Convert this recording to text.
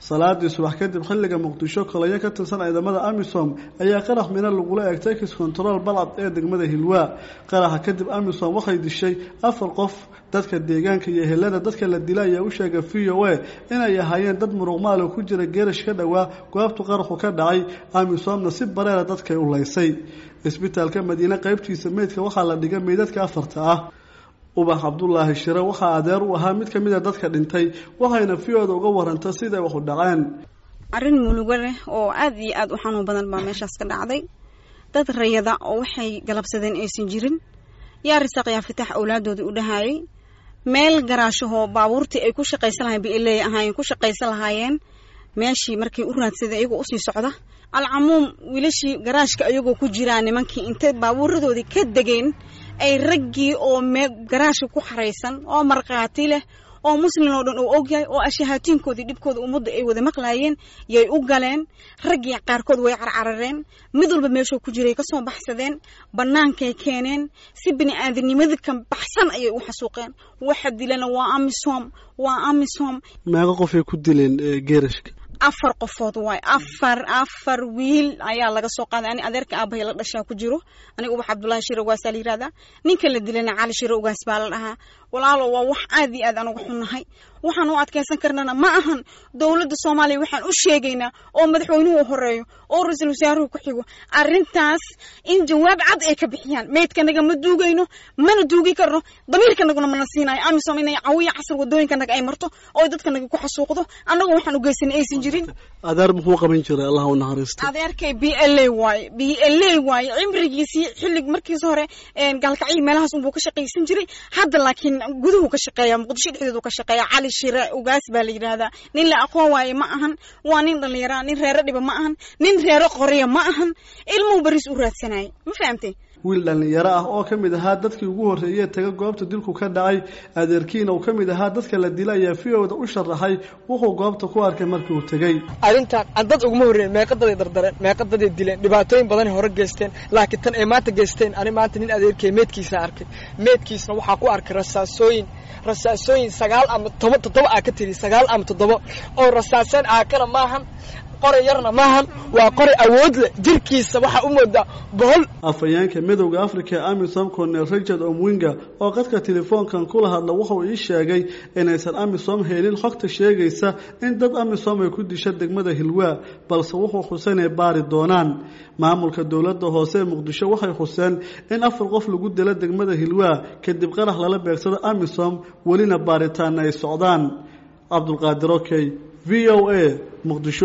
salaadii subax kadib xilliga muqdisho kolayo ka tirsan ciidamada amisom ayaa qarax mina lagula eegtay kis control balcad ee degmada hilwaa qaraxa kadib amisom waxay dishay afar qof dadka deegaanka iyo ehelada dadka la dila ayaa u sheegay v o a inay ahaayeen dad muruqmaal oo ku jira geerash ka dhowaa goobtu qaraxu ka dhacay amisomna si bareera dadkay u laysay isbitaalka madiine qaybtiisa meydka waxaa la dhigay meydadka afarta ah ubax cabdulaahi shire waxaa adeer u ahaa mid kamid a dadka dhintay waxayna fiyooda uga waranta siday wax u dhaceen arrin mulugo leh oo aada iyo aada u xanuun badan baa meeshaas ka dhacday dad rayada oo waxay galabsadeen aysan jirin yaa risaaq yaa fitax awlaadoodii u dhahaayay meel garaashahoo baabuurtii ay ku shaqaysan lahayen bileey ahaayeen ku shaqaysan lahaayeen meeshii markay u raadsadeen iyagoo usii socda alcamuum wiilashii garaashka iyagoo ku jiraa nimankii intay baabuuradoodii ka degeen ay raggii oo mee garaashka ku xaraysan oo markhaati leh oo muslin oo dhan uu ogyahay oo ashahaatiinkoodii dhibkooda ummadda ay wada maqlaayeen yay u galeen raggii qaarkood way carcarareen mid walba meeshuu ku jiray kasoo baxsadeen bannaankay keeneen si bini aadamnimada ka baxsan ayay u xasuuqeen waxa dilana waa amisom waa amisom meeqa qofay ku dileen geerashka afar qofood waay afar afar wiil ayaa laga soo qaaday ani adeerka aabahay la dhashaa ku jiro aniga ubax cabdullaahi shire ugaasaa la yihahdaa ninka la dilana cali shire ugaas baa la dhahaa walaalo waa wax aad iyo aad aan uga xunnahay waxaan u adkaysan karnana ma ahan dowladda soomaaliya waxaan u sheegaynaa oo madaxweynuhu horeeyo oo ra-iisul wasaaruhu ku xigo arrintaas in jawaab cad ay ka bixiyaan meydkanaga ma duugayno mana duugi karno damiirkanaguna mana siinayo amisom inay cawiya casar wadooyinkanaga ay marto oo dadkanaga ku xasuuqdo annagoo waxaan u geysanay aysan jirin adeer muxuu qaban jiray allah u naxariisto adeerkay b l a waaye b l a waaye cimrigiisii xillig markiis hore gaalkacyi meelahaas unbuu ka shaqaysan jiray hadda laakiin guduhu ka shaqeeya muqdisho dhexdeedu ka shaqeeya cali shire ugaas baa la yidhaahdaa nin la aqoon waaye ma ahan waa nin dhallinyaraa nin reero dhiba ma ahan nin reero qoriya ma ahan ilmuhu baris u raadsanayay ma fahamtay wiil dhallinyaro ah oo ka mid ahaa dadkii ugu horreeyey taga goobta dilku ka dhacay adeerkiina uu ka mid ahaa dadka la dila ayaa fiyowda u sharaxay wuxuu goobta ku arkay markii uu tegey arrintan dad uguma horreeyen meeqadaday dardareen meeqadaday dileen dhibaatooyin badan hore geysteen laakiin tan ay maanta geysteen ani maanta nin adeerkay meedkiisa arkay meedkiisna waxaa ku arkay rasaasooyin rasaasooyin sagaal ama toba toddoba aa ka tiri sagaal ama toddoba oo rasaaseen aakana maahan qoray yarna maahan waa qoray awood leh jirkiisa waxaa u moodaa bohol afhayeenka midowda africa ee amisom cornel richard omwinga oo qadka telefoonkan kula hadla wuxuu ii sheegay inaysan amisom helin xogta sheegaysa in dad amisom ay ku disha degmada hilwaa balse wuxuu xuseen ay baari doonaan maamulka dowladda hoose ee muqdisho waxay xuseen in afar qof lagu dilo degmada hilwaa kadib qarax lala beegsado amisom welina baaritaana ay socdaan cabdulqaadir okey v o a muqdisho